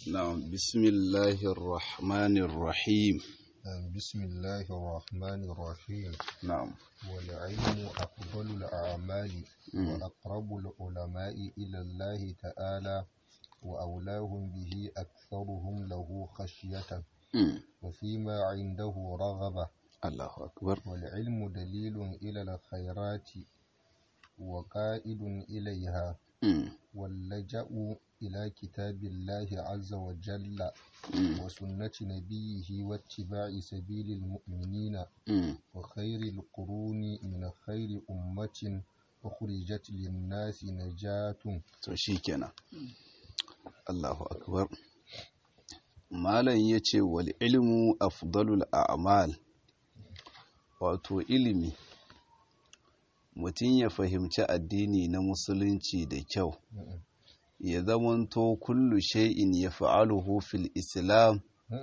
نعم بسم الله الرحمن الرحيم بسم الله الرحمن الرحيم نعم والعلم أفضل الأعمال مم. وأقرب العلماء إلى الله تعالى وأولاهم به أكثرهم له خشية مم. وفيما عنده رغبة الله أكبر والعلم دليل إلى الخيرات وقائد إليها مم. واللجأ إلى كتاب الله عز وجل مم. وسنة نبيه واتباع سبيل المؤمنين مم. وخير القرون من خير أمة أخرجت للناس نجاة to shi kenan Allahu akbar malam yace wal ilmu afdalul a'mal wato ilimi mutum ya fahimci addini na musulunci da kyau ya zamanto kullu shay'in yaf'aluhu fil islam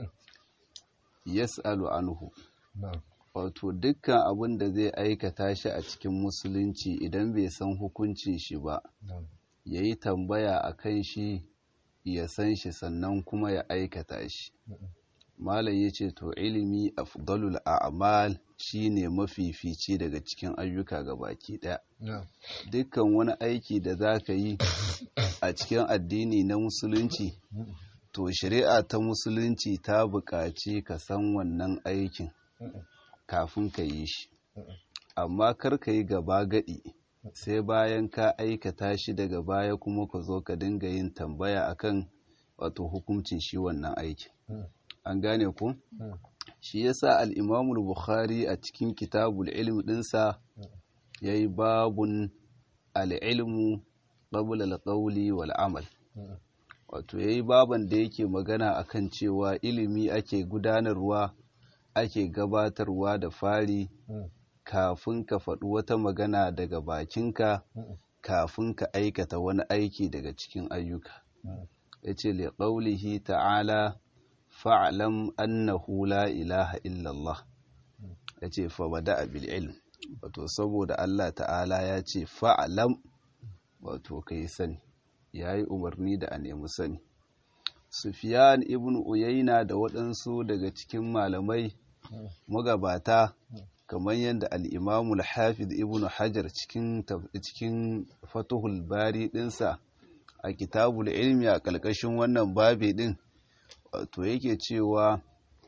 yas'alu anhu نعم wato dukkan abin da zai aikata shi a cikin musulunci idan bai san hukuncin shi ba نعم ya yi tambaya a kan shi ya san shi sannan kuma ya aikata shi malam ya ce to ilimi afdalul a'mal shine mafifici daga cikin ayyuka ga baki ɗaya نعم dukkan wani aiki da za ka yi a cikin addini na musulunci to shari'a ta musulunci ta buƙaci ka san wannan aikin kafin ka yi shi amma kar ka yi gaba gaɗi sai bayan ka aikata shi daga baya kuma ka zo ka dinga yin tambaya akan wato hukuncin shi wannan aikin an gane ku shi yasa al-imamul bukhari a cikin kitabul ilm dinsa yayi babun al-ilmu qabla al-qawli wal amal wato yayi baban da yake magana akan cewa ilimi ake gudanarwa ake gabatarwa da fari kafin ka faɗi wata magana daga bakinka kafin ka aikata wani aiki daga cikin ayyuka ya ce liƙaulihi ta'ala fa'alam annahu la ilaha illallah ya ce fabada bil ilm wato saboda Allah ta'ala ya ce fa'alam wato ka yi sani ya yi umarni da a nemi sani Sufiyan ibn Uyayna da waɗansu daga cikin malamai magabata kamar yadda al'imamul hafiz ibn hajar cikin taf- cikin fatuhul bari ɗinsa a kitabul ilmi a ƙarƙashin wannan babi ɗin wato yake cewa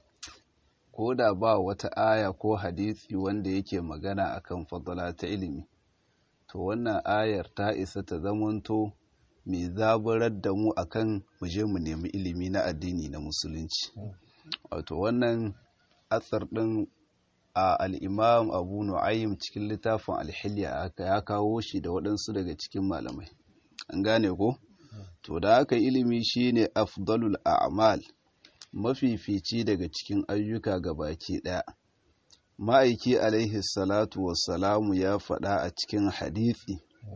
ko da ba wata aya ko hadisi wanda yake magana akan fadala ta ilimi to wannan ayar ta isa ta zamanto mai zaburar da mu akan mu je mu nemi ilimi na addini na musulunci wato wannan atsar ɗin a al'imam abu nu'ayyim cikin littafin alhiliya ya kawo shi da waɗansu daga cikin malamai an gane ko to da haka ilimi shine afdalul a'mal mafifici daga cikin ayyuka ga baki ɗaya ma'aiki alaihi salatu wassalamu ya faɗa a cikin hadithi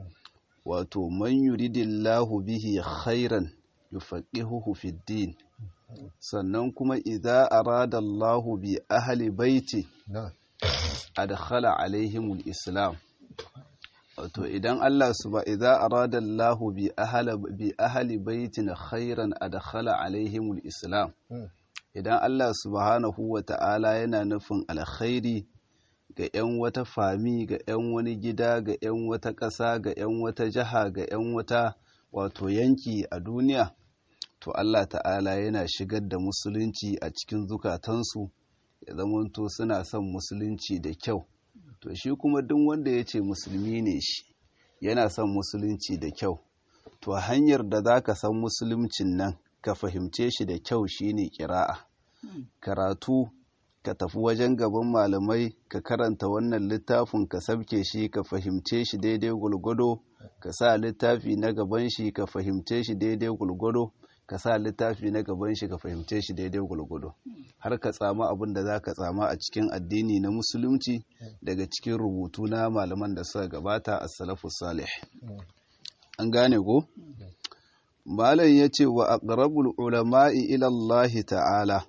wato man yuridillahu bihi khairan yufaqihuhu fid din sannan kuma idza arada Allahu bi ahli baiti نعم adkhala alaihimul islam wato idan Allah suba idza arada Allahu bi ahli bi ahli baitin khairan adkhala alaihimul islam idan Allah subhanahu wa ta'ala yana nufin alkhairi ga 'yan wata fami ga 'yan wani gida ga 'yan wata ƙasa ga 'yan wata jiha ga 'yan wata wato yanki a duniya to Allah ta'ala yana shigar da musulunci a cikin zukatansu ya zamanto suna son musulunci da kyau to shi kuma duk wanda ya ce musulmi ne shi yana son musulunci da kyau to hanyar da za ka san musuluncin nan ka fahimce shi da kyau shine kira'a karatu ka tafi wajen gaban malamai ka karanta wannan littafin ka sabke shi ka fahimce shi daidai gulgudo ka sa littafi na gaban shi ka fahimce shi daidai gulgudo ka sa littafi na gaban shi ka fahimce shi daidai gulgudo har ka tsama abin da za ka tsama a cikin addini na musulunci daga cikin rubutu na malaman da suka gabata a salafu salih an gane ko malam ya ce wa aqrabul ulama'i ila Allah ta'ala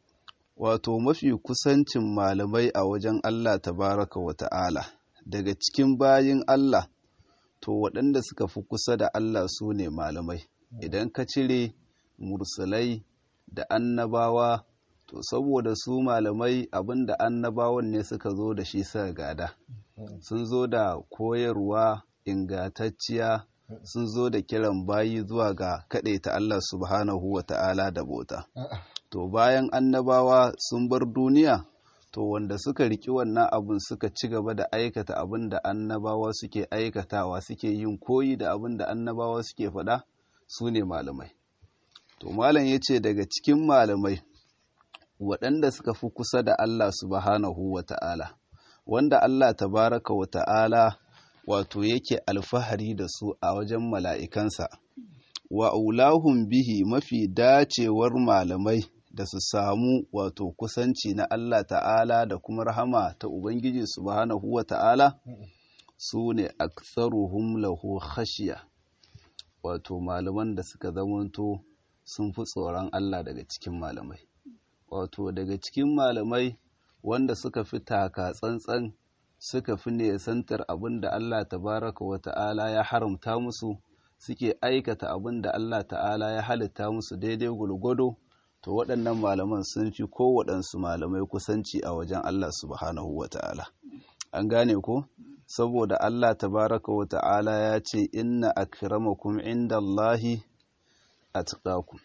wato mafi kusancin malamai a wajen Allah tabaraka wa ta'ala daga cikin bayin Allah to waɗanda suka fi kusa da Allah su ne malamai idan ka cire mursalai da annabawa to saboda su malamai abinda annabawan ne suka zo da shi suka gada sun zo da koyarwa ingantacciya sun zo da kiran bayi zuwa ga ta Allah subhanahu wa ta'ala da bota to bayan annabawa sun bar duniya to wanda suka riki wannan abun suka ci gaba da aikata abin da annabawa suke aikatawa suke yin koyi da abin da annabawa suke faɗa su ne malamai to malam ya ce daga cikin malamai waɗanda suka fi kusa da Allah subhanahu wa ta'ala wanda Allah tabaraka wa ta'ala wato yake alfahari da su a wajen mala'ikansa wa aulahun bihi mafi dacewar malamai da su samu wato kusanci na Allah ta'ala da kuma rahama ta Ubangiji subhanahu wa ta'ala su ne aksaruhum lahu khashiya wato malaman da suka zamanto sun fi tsoron Allah daga cikin malamai wato daga cikin malamai wanda suka fi taka tsantsan suka fi nesantar abin da Allah tabaraka wa ta'ala ya haramta musu suke aikata abin da Allah ta'ala ya halitta musu daidai gulgwado to waɗannan malaman sun fi kowaɗansu malamai kusanci a wajen Allah subhanahu wa ta'ala an gane ko saboda Allah tabaraka wa ta'ala ya ce inna akramakum inda Allahi atqakum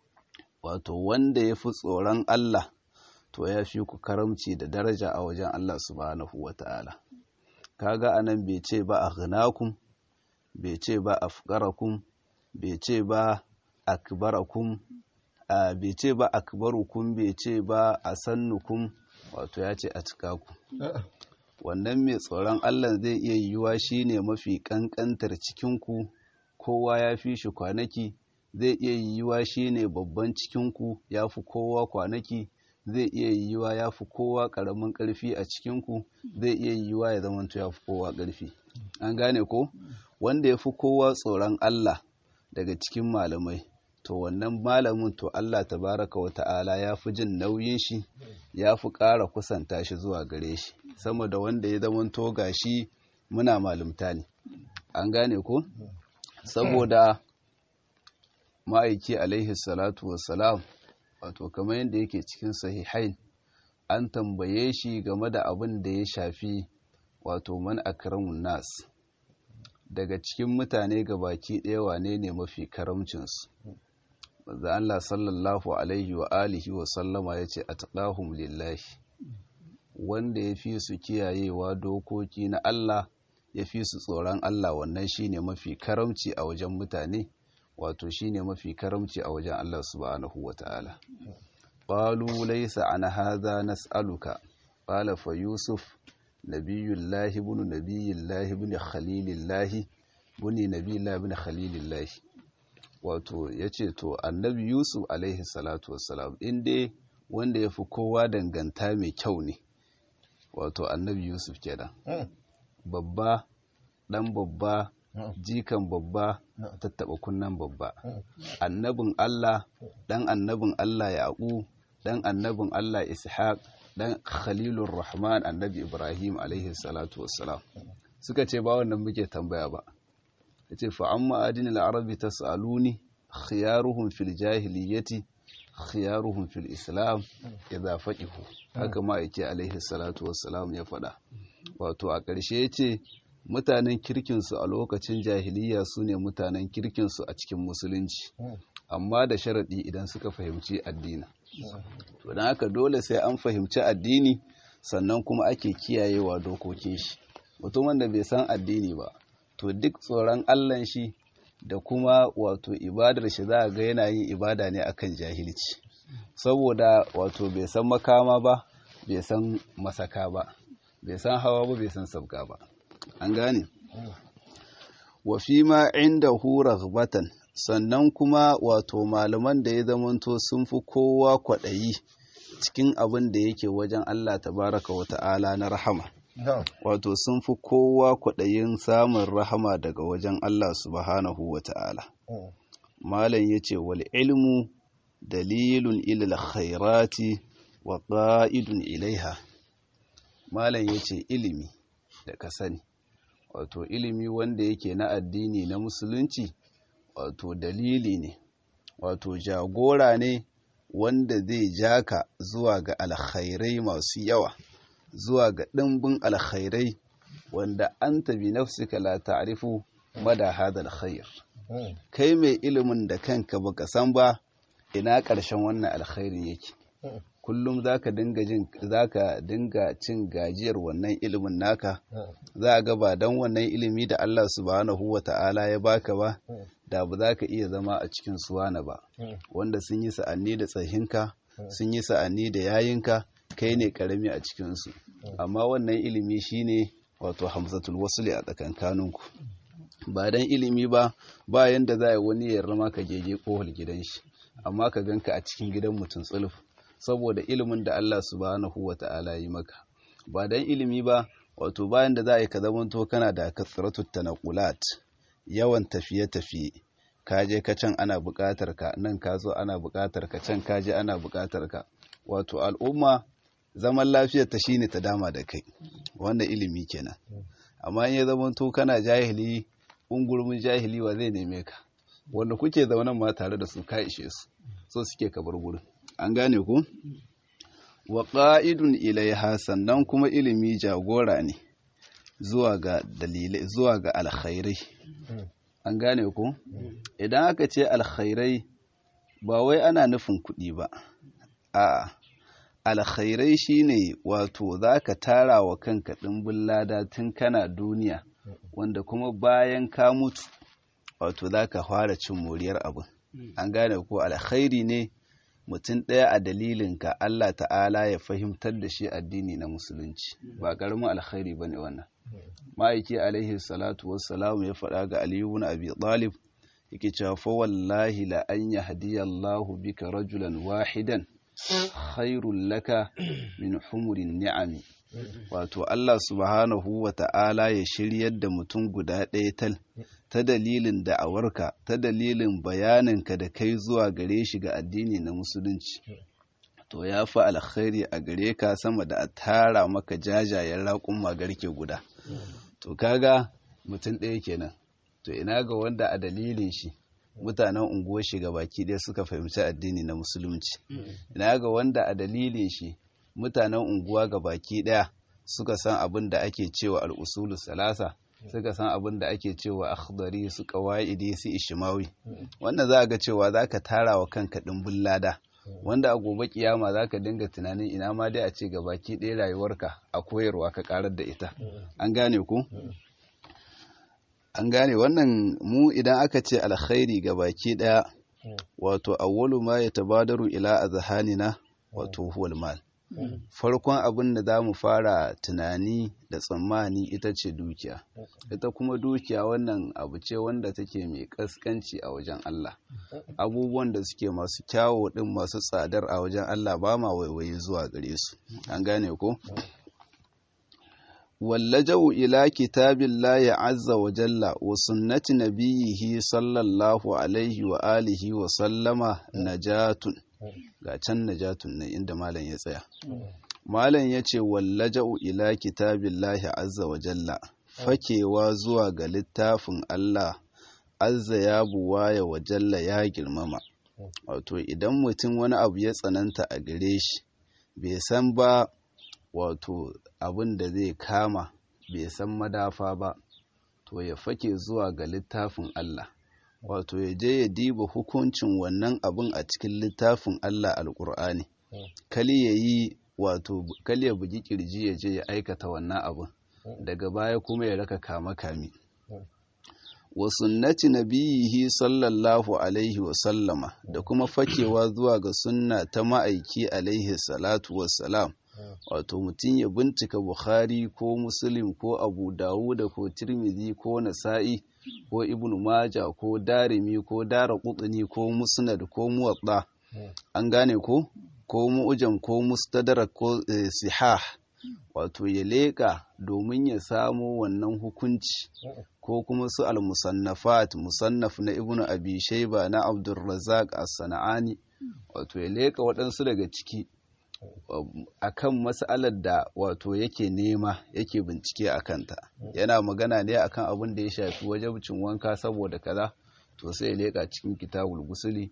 wato wanda ya fi tsoron Allah to ya fi ku karamci da daraja a wajen Allah subhanahu wa ta'ala kaga anan bai ce ba aghnakum bai ce ba afqarakum bai ce ba akbarakum bai ce ba akbarukum bai ce ba asannukum wato ya ce a cika ku wannan mai tsoron Allah zai iya yiwuwa shine mafi kankantar cikinku kowa ya fi shi kwanaki zai iya yiwuwa shine babban cikinku ya fi kowa kwanaki zai iya yiwuwa ya fi kowa ƙaramin ƙarfi a cikinku zai iya yiwuwa ya zamanto ya fi kowa ƙarfi an gane ko wanda ya fi kowa tsoron Allah daga cikin malamai to wannan malamin to Allah tabaraka wa ta'ala ya fi jin nauyin shi ya fi ƙara kusanta shi zuwa gare shi sama da wanda ya zamanto gashi muna malumta ne an gane ko saboda ma'aiki alaihi salatu wassalam wato kamar yadda yake cikin sahihain an tambaye shi game da abin da ya shafi wato man akramun nas daga cikin mutane baki ɗaya wane ne mafi karamcinsu manzo Allah sallallahu alaihi wa alihi wa sallama yace atqahum lillahi wanda ya fi su kiyayewa dokoki na Allah ya fi su tsoron Allah wannan shine mafi karamci a wajen mutane wato shine mafi karamci a wajen Allah subhanahu wataala qalu laysa an hadha nas'aluka qala fa yusuf nabiyullahi ibn nabiyillahi ibn khalilillahi buni nabiyillahi ibn khalilillahi wato yace to annabi yusuf alaihi salatu wassalam inda wanda ya fi kowa danganta mai kyau ne wato annabi yusuf kenan babba dan babba jikan babba tattaba kunnan babba annabin allah dan annabin allah yaqu dan annabin allah ishaq dan khalilur rahman annabi ibrahim alaihi salatu wassalam suka ce ba wannan muke tambaya ba yace fa amma adinil arabi tasaluni khiyaruhum fil jahiliyyati khiyaruhum fil islam idza faqihu haka ma yake alaihi salatu wassalam ya faɗa wato a ƙarshe yace mutanen kirkin su a lokacin jahiliya sune mutanen kirkin su a cikin musulunci amma da sharadi idan suka fahimci addini to dan haka dole sai an fahimci addini sannan kuma ake kiyayewa dokokin shi mutumin da bai san addini ba to duk tsoron Allah shi da kuma wato ibadar shi za a ga yana yin ibada ne akan jahilci saboda wato bai san makama ba bai san masaka ba bai san hawa ba bai san sabga ba an gane wa fi ma inda hura raghbatan sannan kuma wato malaman da ya zamanto sun fi kowa kwaɗayi cikin abin da yake wajen Allah tabaraka wa ta'ala na rahama wato sun fi kowa kwaɗayin samun rahama daga wajen Allah subhanahu wa ta'ala. Malam ya ce, wal ilmu dalilun ilil khairati wa ƙa'idun ilaiha. Malam ya ce, ilimi da ka sani, wato ilimi wanda yake na addini na musulunci, wato dalili ne, wato jagora ne wanda zai jaka zuwa ga alkhairai masu yawa zuwa ga ɗimbin alkhairai wanda an tabi nafsika la ta'rifu mada hada alkhair kai mai ilimin da kanka baka san ba ina ƙarshen wannan alkhairin yake kullum zaka dinga jin zaka dinga cin gajiyar wannan ilimin naka za ga ba dan wannan ilimi da Allah subhanahu wata'ala ya baka ba da ba za ka iya zama a cikin suwana ba wanda sun yi sa'anni da tsahinka sun yi sa'anni da yayinka kai ne karami a cikinsu amma wannan ilimi shine wato hamzatul wasuli a tsakankaninku ba dan ilimi ba ba yanda za a wani ya rama ka gege kohol gidan shi amma ka ganka a cikin gidan mutum tsuluf saboda ilimin da Allah subhanahu wata'ala yi maka ba dan ilimi ba wato bayan da za a yi ka zamanto kana da kasratut tanaqulat yawan tafiye-tafiye ka je ka can ana buƙatar ka nan ka zo ana buƙatar ka can ka je ana buƙatar ka wato al'umma zaman lafiyar ta shine ta dama da kai wanda ilimi kenan amma in ya zama to kana jahili ungurmin jahili wa zai neme ka wanda kuke zaunan ma tare da su ka ishe su so suke ka bar gurin an gane ku wa qa'idun ilaiha sannan kuma ilimi jagora ne zuwa ga dalilai zuwa ga alkhairai an gane ku idan aka ce alkhairai ba wai ana nufin kuɗi ba a'a alkhairai shine wato zaka tara wa kanka ɗimbin lada tun kana duniya wanda kuma bayan ka mutu wato zaka fara cin moriyar abin an gane ko alkhairi ne mutum ɗaya a dalilinka Allah ta'ala ya fahimtar da shi addini na musulunci ba ƙaramin alkhairi ba ne wannan ma'aiki alaihi salatu wassalamu ya faɗa ga aliyu na abi talib yake cewa fa wallahi la an yahdiyallahu bika rajulan wahidan khairul laka min humurin ni'ami wato Allah subhanahu wa ta'ala ya shiryar da mutum guda ɗaya tal ta dalilin da'awarka ta dalilin bayaninka da kai zuwa gare shi ga addini na musulunci to ya fi alkhairi a gare ka sama da a tara maka jajayen raƙun magarke guda to kaga mutum ɗaya kenan to ina ga wanda a dalilin shi mutanen unguwar shi ga baki ɗaya suka fahimci addini na musulunci ina ga wanda a dalilin shi mutanen unguwa ga baki ɗaya suka san abin da ake cewa al'usulu salasa suka san abin da ake cewa akhdari su qawaidi su ishmawi wanda za ga cewa zaka tara wa kanka dimbin lada wanda a gobe kiyama zaka dinga tunanin ina ma dai a ce ga baki ɗaya rayuwarka a koyarwa ka karar da ita an gane ku an gane wannan mu idan aka ce alkhairi ga baki ɗaya wato awwalu ma yatabadaru ila azhanina wato huwal mal farkon abin da za mu fara tunani da tsammani ita ce dukiya ita kuma dukiya wannan abu ce wanda take mai kaskanci a wajen Allah abubuwan da suke masu kyawo din masu tsadar a wajen Allah ba ma waiwaye zuwa gare su an gane ko wallajau ila kitabillahi azza wa jalla wa sunnati nabiyhi sallallahu alaihi wa alihi wa sallama najatun ga can najatun ne inda malam ya tsaya malam ya ce wallaja'u ila kitabillahi azza wa jalla fakewa zuwa ga littafin Allah azza ya buwaya wa jalla ya girmama wato idan mutum wani abu ya tsananta a gare shi bai san ba wato abin da zai kama bai san madafa ba to ya fake zuwa ga littafin Allah wato ya je ya diba hukuncin wannan abin a cikin littafin Allah alƙur'ani kali ya yi wato kali ya bugi kirji ya je ya aikata wannan abin daga baya kuma ya raka kama kami wa sunnati nabiyihi sallallahu alaihi wa sallama da kuma fakewa zuwa ga sunna ta ma'aiki alaihi salatu wassalam wato mutum ya bincika bukhari ko muslim ko abu dawuda ko tirmidhi ko nasa'i ko ibn maja ko darimi ko dara kutsuni ko musnad ko muwatta an gane ko ko mu'jam ko mustadrak ko sihah wato ya leƙa domin ya samo wannan hukunci ko kuma su al-musannafat musannaf na ibnu abi shayba na abdurrazzaq as-sana'ani wato ya leƙa waɗansu daga ciki akan mas'alar da wato yake nema yake bincike a kanta yana magana ne akan abin da ya shafi wajabcin wanka saboda kaza to sai ya leƙa cikin kitabul gusuli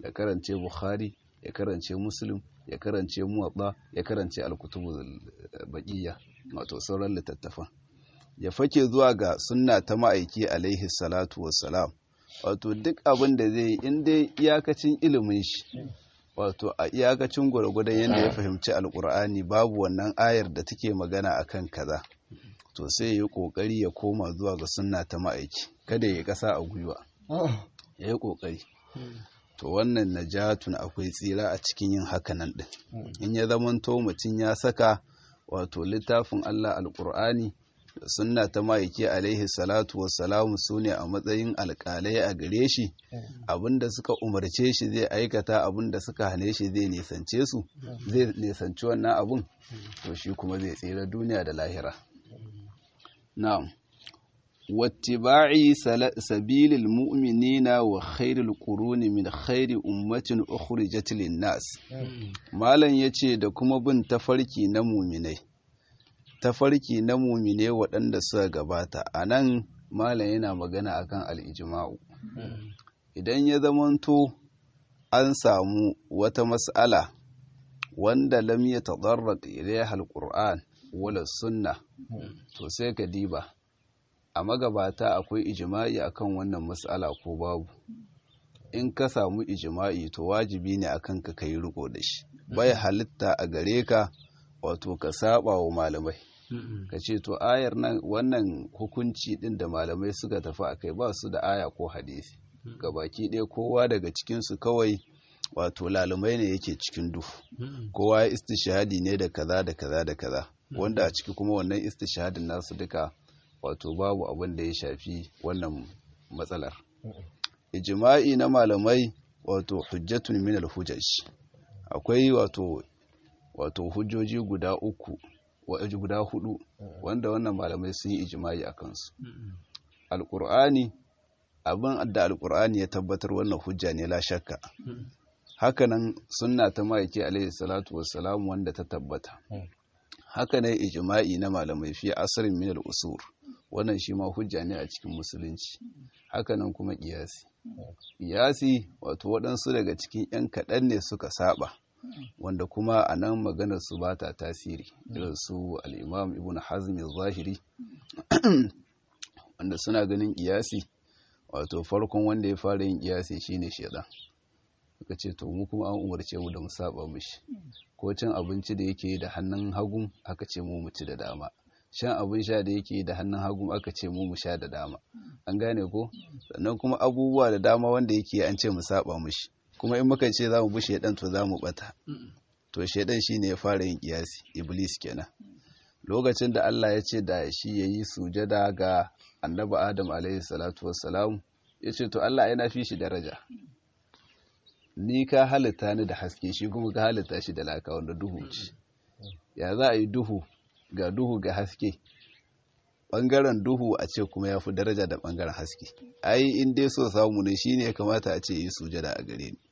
ya karance bukhari ya karance muslim ya karance muwatta ya karance alkutubul baqiya wato sauran littattafan ya fake zuwa ga sunna ta ma'aiki alaihi salatu wassalam wato duk abin da zai yi in dai iyakacin ilimin shi wato a iyakacin gwargwadon yadda ya fahimci alkur'ani babu wannan ayar da take magana akan kaza to sai ya yi kokari ya koma zuwa ga sunna ta ma'aiki kada ya kasa a gwiwa ya yi kokari to wannan najatun akwai tsira a cikin yin hakanan din in ya zamanto mutum ya saka wato littafin Allah alkur'ani da sunna ta ma'aiki alaihi salatu wassalamu su ne a matsayin alkalai a gare shi abinda suka umarce shi zai aikata abinda suka hane shi zai nisance su zai nisanci wannan abun to shi kuma zai tsira duniya da lahira na'am wattiba'i sabilil mu'minina wa khairul quruni min khairi ummatin ukhrijat lin nas malam yace da kuma bin tafarki na mu'minai tafarki na mumine waɗanda suka gabata a nan malam yana magana akan al'ijima'u idan ya zamanto an samu wata mas'ala wanda lam ya taɗarrak ilaiha alƙur'an wala sunna to sai ka diba a magabata akwai ijima'i akan wannan mas'ala ko babu in ka samu ijima'i to wajibi ne akan ka kai riko da shi bai halitta a gare ka wato ka saba wa malamai ka ce to ayar nan wannan hukunci din da malamai suka tafi a kai ba su da aya ko hadisi ga baki ɗaya kowa daga cikinsu kawai wato lalumai ne yake cikin duhu kowa ya istishahadi ne da kaza da kaza da kaza wanda a ciki kuma wannan istishahadin nasu duka wato babu abin da ya shafi wannan matsalar ijma'i na malamai wato hujjatun min al-hujaj akwai wato wato hujjoji guda uku waje guda hudu wanda wannan malamai sun yi ijimai a kansu alkur'ani abin da alkur'ani ya tabbatar wannan hujja ne la shakka hakanan sunna ta ma'aiki alaihi salatu wassalam wanda ta tabbata hakanan ijma'i na malamai fi asirin min al-usur wannan shi ma hujja ne a cikin musulunci hakanan kuma kiyasi kiyasi wato waɗansu daga cikin 'yan kaɗan ne suka saba wanda kuma a nan maganar su ba ta tasiri irin su al'imam ibn hazmi zahiri wanda suna ganin kiyasi wato farkon wanda ya fara yin kiyasi shine shedan suka ce to mu kuma an umarce mu da mu saba mishi ko cin abinci da yake da hannun hagu aka ce mu mu ci da dama shan abin sha da yake da hannun hagu aka ce mu mu sha da dama an gane ko sannan kuma abubuwa da dama wanda yake an ce mu saba mishi kuma in muka ce za mu bi shaidan to za mu bata to shaidan shine ya fara yin kiyasi iblis kenan lokacin da Allah ya ce da shi ya yi sujada ga annabi adam alaihi salatu wassalam ya ce to Allah yana fi shi daraja ni ka halitta ni da haske shi kuma ka halitta shi da laka wanda duhu ce ya za a yi duhu ga duhu ga haske ɓangaren duhu a ce kuma ya fi daraja da ɓangaren haske ai in dai so samu ne shi ne ya kamata a ce yi sujada a gare ni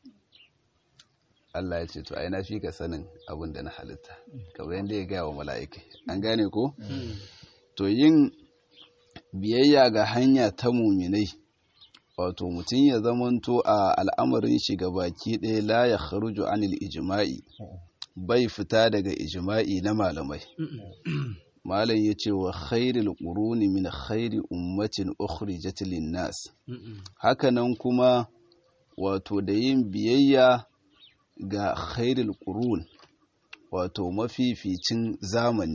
Allah ya ce to ai na fi ka sanin abin da na halitta kamar yadda ya gaya wa mala'ika an gane ko to yin biyayya ga hanya ta muminai wato mutum ya zamanto a al'amarin shi ga baki ɗaya la ya kharuju anil ijma'i bai fita daga ijma'i na malamai malam ya ce wa khairul quruni min khairi ummatin ukhrijat lin-nas hakanan kuma wato da yin biyayya ga khairul qurun wato mafificin zamani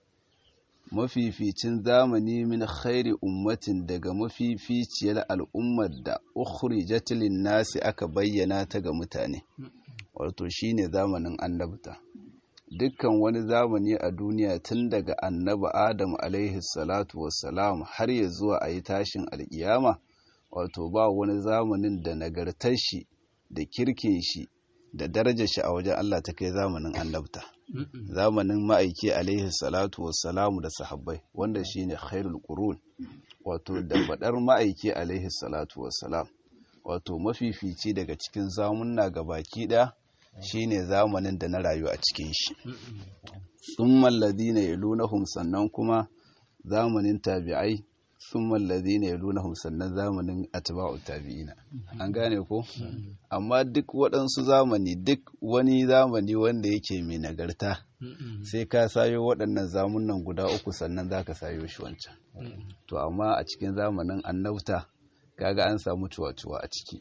mafificin zamani min khairi ummatin daga mafificiyar al'ummar da ukhrijat lin-nas aka bayyana ta ga mutane wato shine zamanin annabta dukkan wani zamani a duniya tun daga annabi adam alaihi salatu wassalam har ya zuwa a yi tashin alkiyama wato ba wani zamanin da nagartar shi da kirkin shi da darajar shi a wajen Allah ta kai zamanin annabta zamanin ma'aiki alaihi salatu wassalamu da sahabbai wanda shine khairul qurun wato da fadar ma'aiki alaihi salatu wassalam wato mafifici daga cikin zamunna baki ɗaya shine zamanin da na rayu a cikin shi summal ladina yalunahum sannan kuma zamanin tabi'ai thumma alladhina yalunahum sannan zamanin atba'u tabi'ina an gane ko amma duk waɗansu zamani duk wani zamani wanda yake mai nagarta sai ka sayo waɗannan zamunan guda uku sannan zaka sayo shi wancan to amma a cikin zamanin annabta kaga an samu cuwa-cuwa a ciki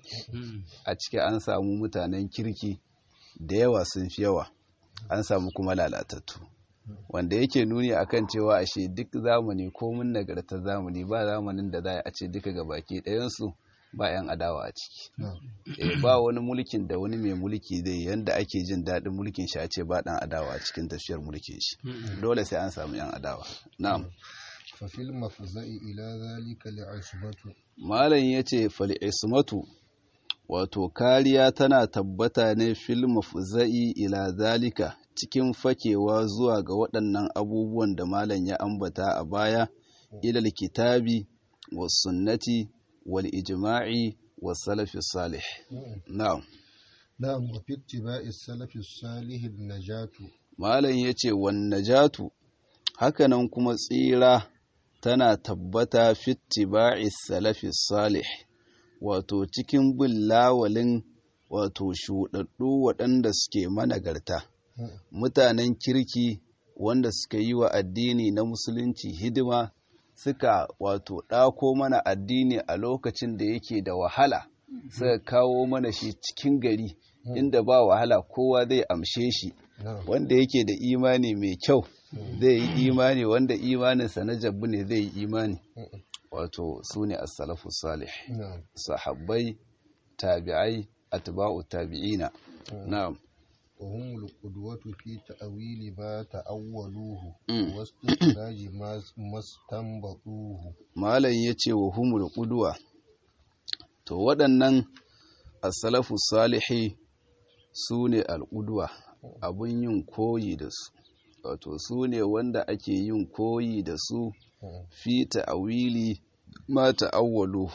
a ciki an samu mutanen kirki da yawa sun fi yawa an samu kuma lalatattu wanda yake nuni akan cewa ashe duk zamani komin nagartar zamani ba zamanin da za a ce duka ga baki ɗayansu ba 'yan adawa a ciki e, ba wani mulkin da wani mai mulki zai yanda ake jin daɗin mulkin shi a ce ba ɗan adawa a cikin tafiyar mulkin shi dole sai an samu 'yan adawa na'am ففي المفزع إلى ذلك العصمة malam ya ce fal'ismatu wato kariya tana tabbata ne fil mafza'i ila zalika cikin fakewa zuwa ga waɗannan abubuwan da malam ya ambata a baya ilal kitabi was sunnati wal ijma'i was salafi salih na'am نعم وفي اتباع السلف الصالح النجاة malam ya ce wan najatu hakanan kuma tsira tana tabbata fittiba'i salafi salih wato cikin bin lawalin wato shuɗaɗɗu waɗanda suke managarta mutanen kirki wanda suka yi wa addini na musulunci hidima suka wato ɗako mana addini a lokacin da yake da wahala suka kawo mana shi cikin gari inda ba wahala kowa zai amshe shi نعم wanda yake da imani mai kyau zai yi imani wanda imaninsa na jabbu ne zai yi imani wato su ne as-salafu salih نعم sahabbai tabi'ai atba'u tabi'ina na'am وهم القدوة في تأويل ما تأولوه Mm. واستخراج ما ما استنبطوه malam yace wa humul qudwa to waɗannan as-salafu salihi su ne al-qudwa abun yin koyi da su wato su ne wanda ake yin koyi da su fi ta'awili ma ta'awwalu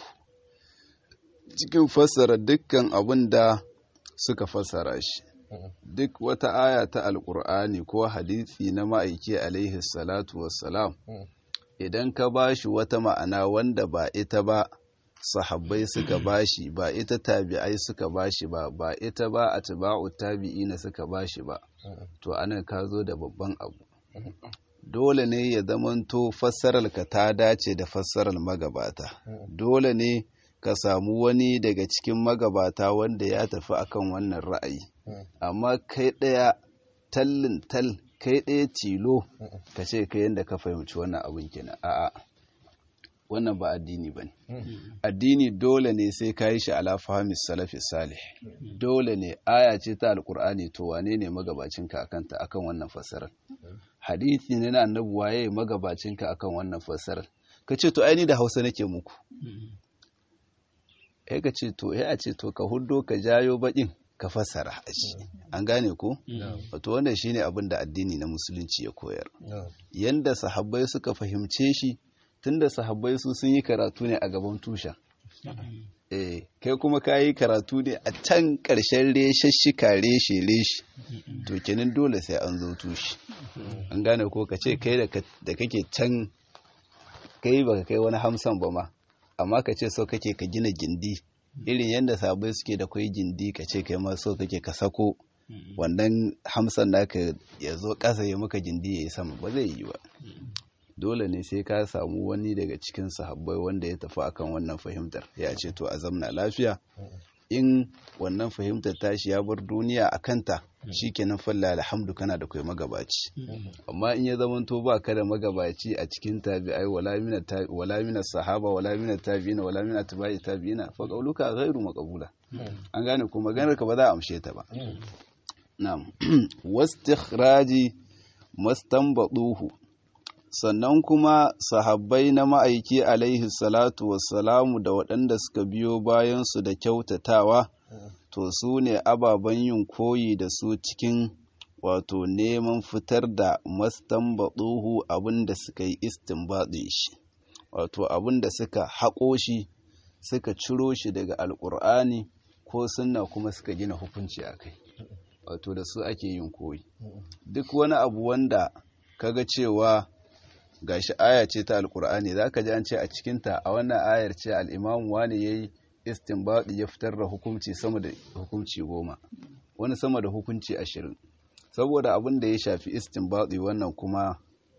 cikin fassara dukkan abin da suka fassara shi duk wata aya ta alkur'ani ko hadisi na ma'aiki alaihi salatu wassalam idan ka bashi wata ma'ana wanda ba ita ba sahabbai suka bashi ba ita tabi'ai suka bashi ba ba ita ba atba'u tabi'ina suka bashi ba to anan ka zo da babban abu dole ne ya zamanto fassararka ta dace da fassarar magabata dole ne ka samu wani daga cikin magabata wanda ya tafi akan wannan ra'ayi amma kai ɗaya tallin tal kai ɗaya tilo ka ce kai yadda ka fahimci wannan abin kenan a'a wannan ba addini ba ne addini dole ne sai ka yi shi ala fahimis salafi salih dole ne aya ce ta alkur'ani to wane ne magabacinka akanta akan wannan fassarar hadithi ne na annabi waye magabacinka akan wannan fassarar ka ce to aini da hausa nake muku eh ka ce to eh a ce to ka huddo ka jayo bakin ka fassara a shi an gane ko wato wannan shine abin da addini na musulunci ya koyar نعم yanda sahabbai suka fahimce shi tunda sahabbai su sun yi karatu ne a gaban tushen eh kai kuma ka yi karatu ne a can ƙarshen reshashshika reshe reshe to kenan dole sai an zo tushe an gane ko ka ce kai da ka- da kake can kai baka kai wani hamsan ba ma amma ka ce so kake ka gina gindi irin yadda sabai suke da kwai gindi ka ce kai ma so kake ka sako wannan hamsan naka ya zo ƙasa ya maka gindi ya yi sama ba zai yi ba dole ne sai ka samu wani daga cikin sahabbai wanda ya tafi akan wannan fahimtar ya ce to a zamna lafiya in wannan fahimtar tashi ya bar duniya a kanta shikenan falla alhamdu kana da kai magabaci amma in ya zamanto ba ka da magabaci a cikin tabi'ai wala mina ta- wala mina sahaba wala mina tabi'ina wala mina tabi'i tabi'ina fa qauluka ghairu maqbula an gane ko maganar ka ba za a amshe ta ba na'am wastikhraji mastanbaduhu sannan kuma sahabbai na ma'aiki alaihi salatu wassalamu da waɗanda suka biyo bayansu da kyautatawa to su ne ababen yin koyi da su cikin wato neman fitar da mastanbaduhu abin da suka yi istinbaɗin shi wato abin da suka haƙo shi suka ciro shi daga alƙur'ani ko sunna kuma suka gina hukunci a kai wato da su ake yin koyi duk wani abu wanda kaga cewa gashi aya ce ta alkur'ani zaka ji an ce a cikinta a wannan ayar ce al'imamu wani yayi istinbadi ya fitar da hukunci sama da hukunci goma wani sama da hukunci ashirin saboda abin da ya shafi istinbadi wannan kuma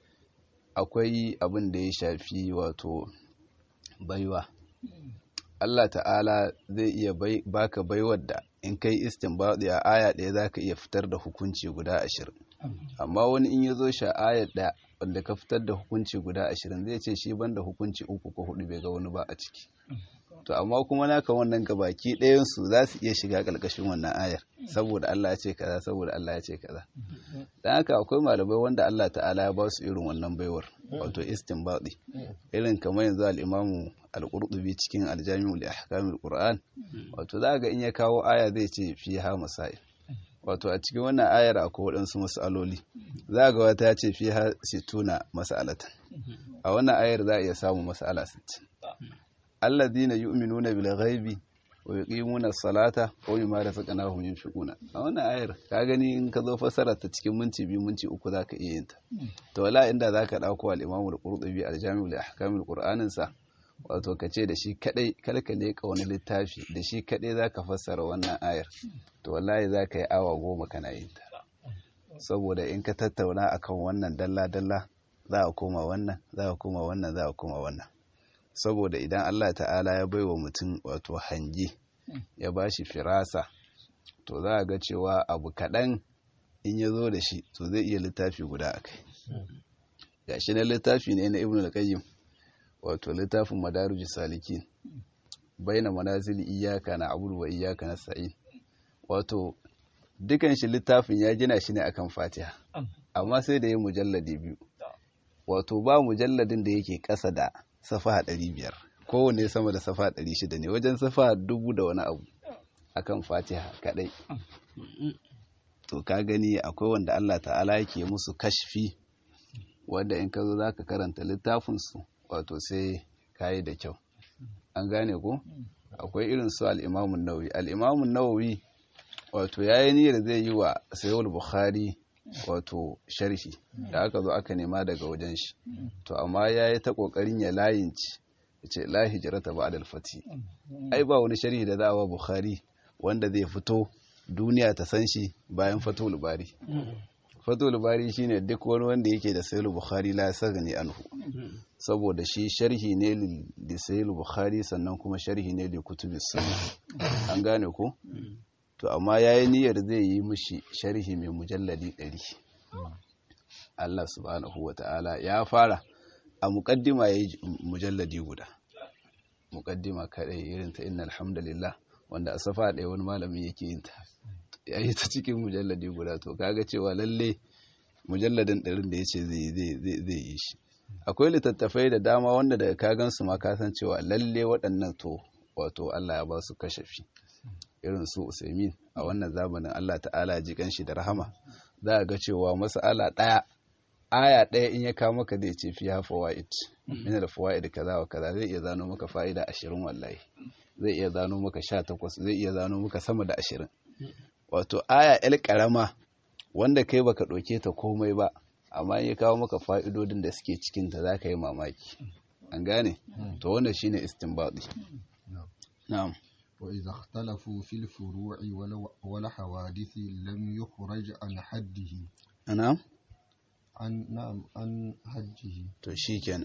akwai abin da ya shafi wato baiwa Allah ta'ala zai iya baka baiwar da in kai istinbadi a aya ɗaya zaka iya fitar da hukunci guda ashirin amma wani in ya zo sha ayar ɗaya wanda ka fitar da hukunci guda ashirin zai ce shi banda hukunci uku ko hudu bai ga wani ba a ciki to amma kuma naka wannan gabaki ɗayansu za su iya shiga ƙarƙashin wannan ayar saboda Allah ya ce kaza saboda Allah ya ce kaza dan haka akwai malamai wanda Allah ta'ala ya ba su irin wannan baiwar wato istinbadi irin kamar yanzu al-Imamu al-Qurtubi cikin al-Jami'u li ahkamil Qur'an wato za ga in ya kawo aya zai ce fiha masail wato a cikin wannan ayar akwai waɗansu mas'aloli za ga wata ya ce fiha situna mas'alatan a wannan ayar za a iya samun mas'ala 60 alladhina yu'minuna bil ghaibi wa yuqimuna as-salata wa mimma razaqnahum yunfiquna a wannan ayar ka gani in ka zo fasara ta cikin minti biyu minti uku zaka iya yin ta to wala inda zaka dauko al-Imam al-Qurtubi al-Jami' li ahkam al-Qur'anin sa wato ka ce da shi kadai kalka ne ka wani littafi da shi kadai zaka fassara wannan ayar to wallahi zaka yi awa goma kana yin ta saboda in ka tattauna akan wannan dalla dalla za a koma wannan za a koma wannan za a koma wannan saboda idan Allah ta'ala ya baiwa mutum wato hange ya ba shi firasa to za a ga cewa abu kaɗan in ya zo da shi to zai iya littafi guda a kai ga shi na littafi ne na ibn al-qayyim wato littafin madaruji salikin baina manazili iyaka na abudu wa iyaka na sa'in wato dukan shi littafin ya gina shi ne akan fatiha amma sai da ya mujalladi biyu wato ba mujalladin da yake ƙasa da safa ɗari biyar kowane sama da safa ɗari shida ne wajen safa dubu da wani abu akan fatiha kaɗai to ka gani akwai wanda Allah ta'ala yake musu kashfi wanda in ka zo za ka karanta littafinsu wato sai ka yi da kyau an gane ko akwai irin su al'imamun nawawi al'imamun nawawi wato ya yi niyyar zai yi wa sayowar bukhari wato sharhi da aka zo aka nema daga wajen shi to amma ya yi ta ƙoƙarin ya layinci ya ce la hijirata ba fati ai ba wani sharhi da za a wa bukhari wanda zai fito duniya ta san shi bayan fatul bari fatul bari shine duk wani wanda yake da sayul bukhari la sagani anhu saboda shi sharhi ne li sayul bukhari sannan kuma sharhi ne li kutubis sunna an gane ko to amma yayi niyyar zai yi mishi sharhi mai mujalladi 100 Allah subhanahu wata'ala ya fara a muqaddima yayi mujalladi guda muqaddima kadai irin ta innal hamdalillah wanda a safa ɗaya wani malami yake yin ta ya yi ta cikin mujalladi guda to kaga cewa lalle mujalladin ɗarin da ya ce zai yi shi akwai littattafai da dama wanda daga kagan su ma kasan cewa lalle waɗannan to wato Allah ya ba su kashafi irin su Usaimin a wannan zamanin Allah ta'ala ji kanshi da rahama za a ga cewa mas'ala ɗaya aya ɗaya in ya kawo maka zai ce fiya fawaid min da fawaid kaza wa kaza zai iya zano maka fa'ida ashirin wallahi zai iya zano maka sha takwas zai iya zano maka sama da ashirin wato aya el karama wanda kai baka ɗauke ta komai ba amma ya kawo maka fa'idodin da suke cikin ta za ka yi mamaki an gane to wanda shine istinbadi na'am وإذا اختلفوا في الفروع ولا حوادث لم يخرج عن حده na'am عن نعم عن حده to shikenan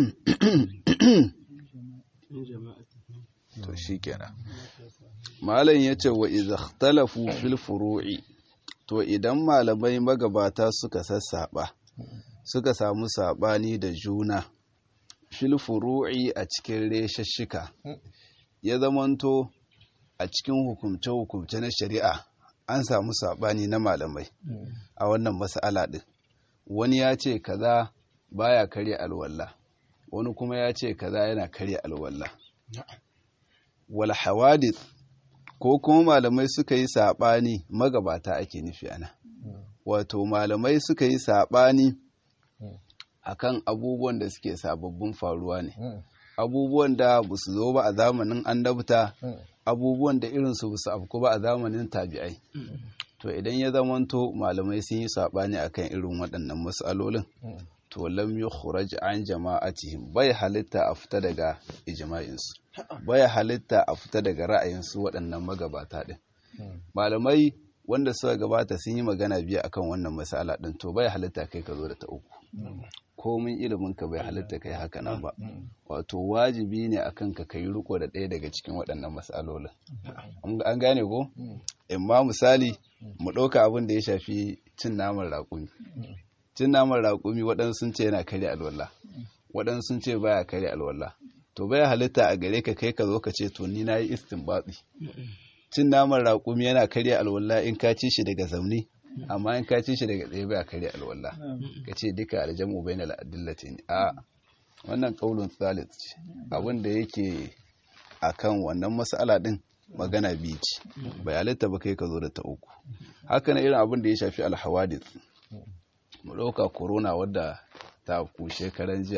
to shikenan malam yace wa idza ikhtalafu fil furu'i to idan malamai magabata suka sassaba suka samu sabani da juna fil furu'i a cikin reshashika ya zamanto a cikin hukumce-hukumce na shari'a an samu sabani na malamai a wannan mas'ala din wani ya ce kaza baya karya alwala wani kuma ya ce kaza yana karya alwala wal hawadith ko kuma malamai suka yi saɓani magabata ake nufi ana wato malamai suka yi saɓani akan abubuwan da suke sababbin faruwa ne abubuwan da ba su zo ba a zamanin annabta abubuwan da irinsu ba su afku ba a zamanin tabi'ai to idan ya zamanto malamai sun yi saɓani akan irin waɗannan matsalolin to lam yukhraj an jama'atihim bai halitta a fita daga ijma'insu bai halitta a fita daga ra'ayinsu waɗannan magabata ɗin malamai wanda suka gabata sun yi magana biyu akan wannan masala ɗin to bai halitta kai ka zo da ta uku komin ilimin ka bai halitta kai haka nan ba wato wajibi ne akan ka kai riko da ɗaya daga cikin waɗannan matsalolin an gane ko imma misali mu ɗauka abin da ya shafi cin naman raƙumi cin naman raƙumi waɗansu sun ce yana karya alwala waɗansu sun ce baya karya alwala to baya halitta a gare ka kai ka zo ka ce to ni na yi istinbatsi cin naman raƙumi yana karya alwala in ka ci shi daga zaune amma in ka ci shi daga tsaye baya karya alwala ka ce duka aljamu bai na la'adillatin a wannan ƙaunin tsalit ce abin da yake akan wannan mas'ala din magana biyu ce bai halitta ba kai ka zo da ta uku haka na irin abin da ya shafi alhawadis mu ɗauka corona wadda ta ku shekaran jiya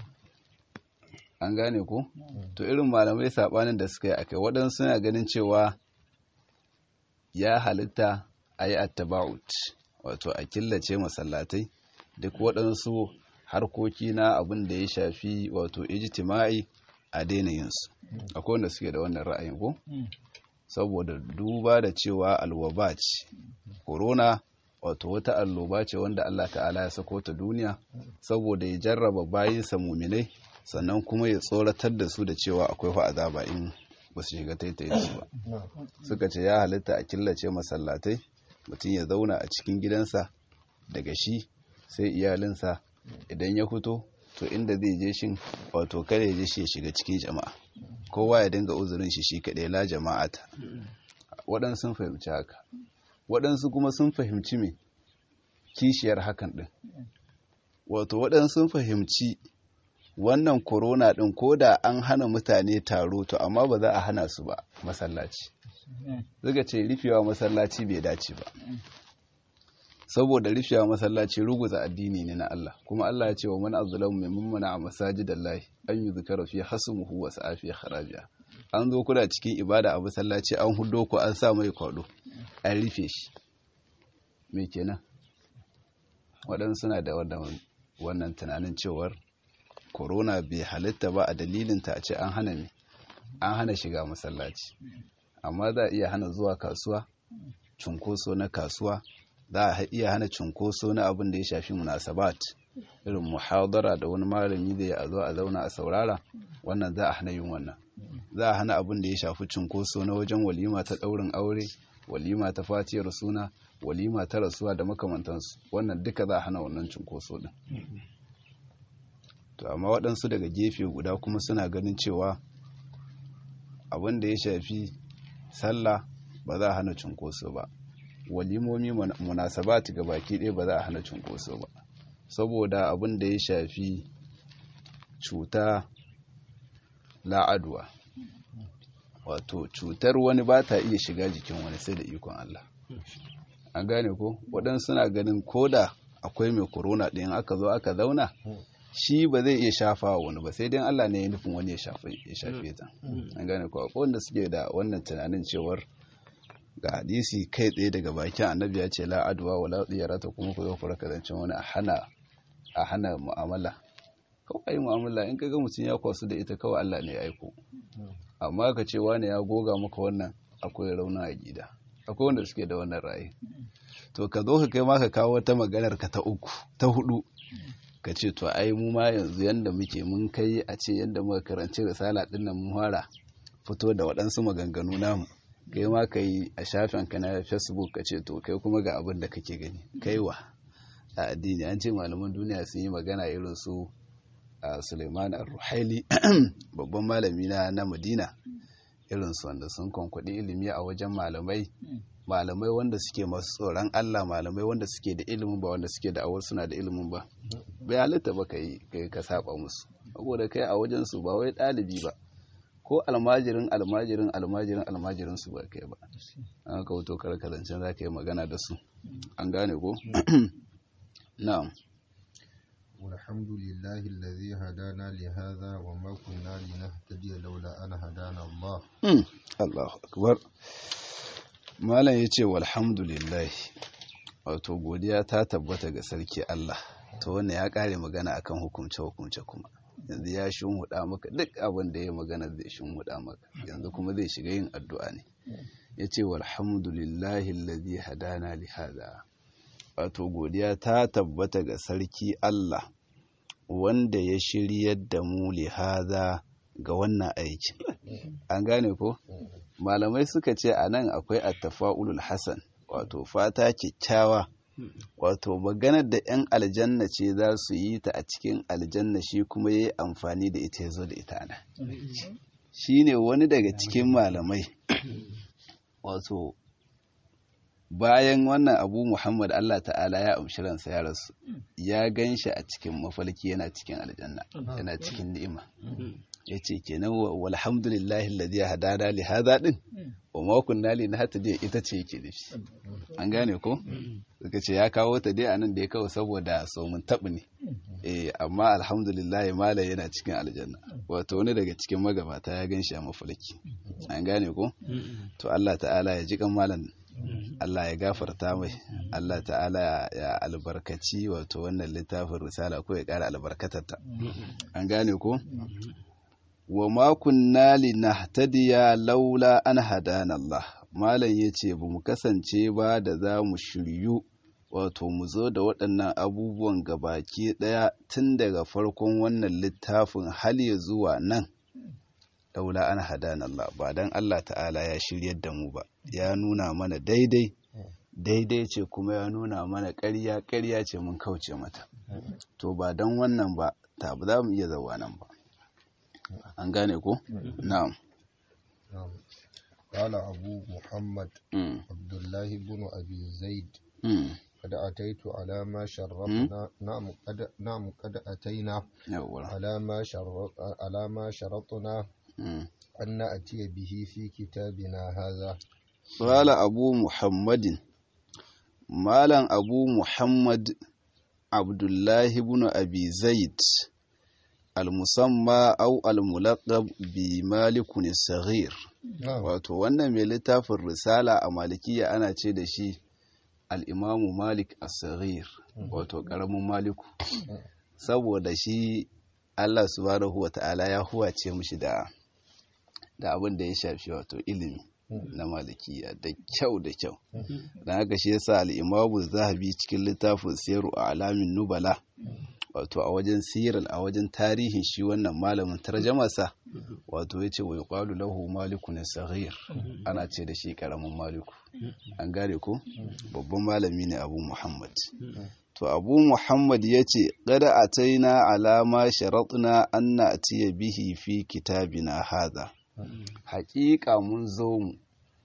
an gane ku to irin malamai saɓanin da suka yi akai waɗansu suna ganin cewa ya halitta a yi attaba'ut wato a killace masallatai duk waɗansu harkoki na abin da ya shafi wato ijtima'i a daina yinsu akwai wanda suke da wannan ra'ayin ko saboda duba da cewa alwaba ce corona wato wata alloba ce wanda Allah ta'ala ya sako ta duniya saboda ya jarraba bayinsa muminai sannan kuma ya tsoratar da su da cewa akwai fa azaba in ba su shiga taitayin su ba suka ce ya halitta a killace masallatai mutum ya zauna a cikin gidansa daga shi sai iyalinsa idan ya fito to inda zai je shin wato kare je shi ya shiga cikin jama'a kowa ya dinga uzurin shi shi kaɗai la jama'ata waɗansu sun fahimci haka waɗansu kuma sun fahimci me kishiyar hakan ɗin wato waɗansu sun fahimci wannan korona ɗin ko da an hana mutane taro to amma ba za a hana su ba masallaci zuga ce rufewa masallaci bai dace ba saboda rufewa masallaci ruguza addini ne na Allah kuma Allah ya ce wa man azlamu mimman mana a masajidallahi an yi zikara fi hasmuhu wa sa'afi kharaja an zo kuna cikin ibada a masallaci an hudo ku an sa mai kwado an rufe shi me kenan waɗansu suna da wannan tunanin cewar corona bai halitta ba a dalilinta a ce an hana ne an hana shiga masallaci amma za a iya hana zuwa kasuwa cunkoso na kasuwa za a iya hana cunkoso na abin da ya shafi munasabat irin muhadara da wani malami da ya zo a zauna a saurara wannan za a hana yin wannan za a hana abin da ya shafi cunkoso na wajen walima ta ɗaurin aure walima ta fatiyar suna walima ta rasuwa da makamantansu wannan duka za a hana wannan cunkoso din to amma waɗansu daga gefe guda kuma suna ganin cewa abin da ya shafi sallah ba za a hana cunkoso ba walimomi munasabati ga baki ɗaya ba za a hana cunkoso ba saboda abin da ya shafi cuta la'adwa wato cutar wani ba ta iya shiga jikin wani sai da ikon Allah an gane ko waɗansu suna ganin koda akwai mai corona ɗin aka zo aka zauna shi ba zai iya shafa wa wani ba sai dai Allah ne ya nufin wani ya shafe ta an gane ko akwai wanda suke da wannan tunanin cewar ga hadisi kai tsaye daga bakin annabi ya ce la adwa wala tsiyarata kuma ku zo ku raka zancen wani a hana a hana mu'amala kawai mu'amala in kaga mutum ya kwasu da ita kawai Allah ne ya aiko amma ka ce wani ya goga maka wannan akwai rauna a gida akwai wanda suke da wannan ra'ayi to ka zo ka kai ma ka kawo wata maganar ka ta uku ta hudu ka ce to ai mu ma yanzu yanda muke mun kai a ce yanda muka karanci risala din nan mun fara fito da waɗansu maganganu namu kai ma ka yi a shafin ka na facebook ka ce to kai kuma ga abin da kake gani kaiwa a addini an ce malaman duniya sun yi magana irin su a suleiman al-ruhaili babban malami na na madina irin su wanda sun kwankwaɗi ilimi a wajen malamai malamai wanda suke masu tsoron allah malamai wanda suke da ilimin ba wanda suke da awar suna da ilimin ba bai halitta ba ka yi ka saba musu saboda kai a wajen su ba wai ɗalibi ba ko almajirin almajirin almajirin almajirin su ba kai ba an ka wuto karka zancen za ka yi magana da su an gane ko na'am والحمد لله الذي هدانا لهذا وما كنا لنهتدي لولا أن هدانا الله الله أكبر malam ya ce walhamdulillah wato godiya ta tabbata ga sarki Allah to wannan ya kare magana akan hukumce hukumce kuma yanzu ya shunhuda maka duk abin da ya magana zai shunhuda maka yanzu kuma zai shiga yin addu'a ne yace walhamdulillahi allazi hadana li hada wato godiya ta tabbata ga sarki Allah wanda ya shiryar da mu li hada ga wannan aikin an gane ko malamai suka ce a nan akwai attafa'ulul hasan wato fata kyakkyawa wato maganar da 'yan aljanna ce za su yi ta a cikin aljanna shi kuma ya yi amfani da ita ya zo da ita ana shi ne wani daga cikin malamai wato bayan wannan abu muhammad allah ta'ala ya amshi ransa ya rasu ya gan shi a cikin mafalki yana cikin aljanna yana cikin ni'ima ya ce kenan walhamdulillahi alladhi hadana li hadha din wa ma kunna li nahtadi ita ce yake da shi an gane ko suka ce ya kawo ta dai anan da ya kawo saboda so mun tabu ne eh amma alhamdulillah mala yana cikin aljanna wato wani daga cikin magabata ya ganshi a mafalki an gane ko to Allah ta'ala ya ji kan malam Allah ya gafarta mai Allah ta'ala ya albarkaci wato wannan littafin risala ko ya ƙara albarkatarta an gane ko wa ma kunna linahtadiya laula an hadana Allah malam yace ba mu kasance ba da za mu shiryu wato mu zo da waɗannan abubuwan gabaki ɗaya tun daga farkon wannan littafin hal ya zuwa nan laula an hadana Allah ba dan Allah ta'ala ya shiryar da mu ba ya nuna mana daidai daidai ce kuma ya nuna mana ƙarya ƙarya ce mun kauce mata to ba dan wannan ba ta ba za mu iya zawa nan ba an gane ko? na'am قال أبو محمد عبد الله بن أبي زيد قد أتيت على ما شرطنا نعم قد نعم قد أتينا على ما شرط على ما شرطنا أن نأتي به في كتابنا هذا قال أبو محمد مالا أبو محمد عبد الله بن أبي زيد المسمى أو الملقب بمالك الصغير wato wannan mai littafin risala a malikiya ana ce da shi al'imamu malik as-saghir wato ƙaramin maliku saboda shi Allah subhanahu wa ta'ala ya huwace mushi da da abin da ya shafi wato ilimi na malikiya da kyau da kyau don haka shi yasa al'imamu zahabi cikin littafin siyaru a alamin nubala wato a wajen siral a wajen tarihin shi wannan malamin tarjamasa wato ya ce wa yuqalu lahu malikun saghir ana ce da shi karamin maliku an gane ko babban malami ne abu muhammad to abu muhammad ya ce gada ataina alama sharatna an na'tiya bihi fi kitabina hadha haƙiƙa mun zo mu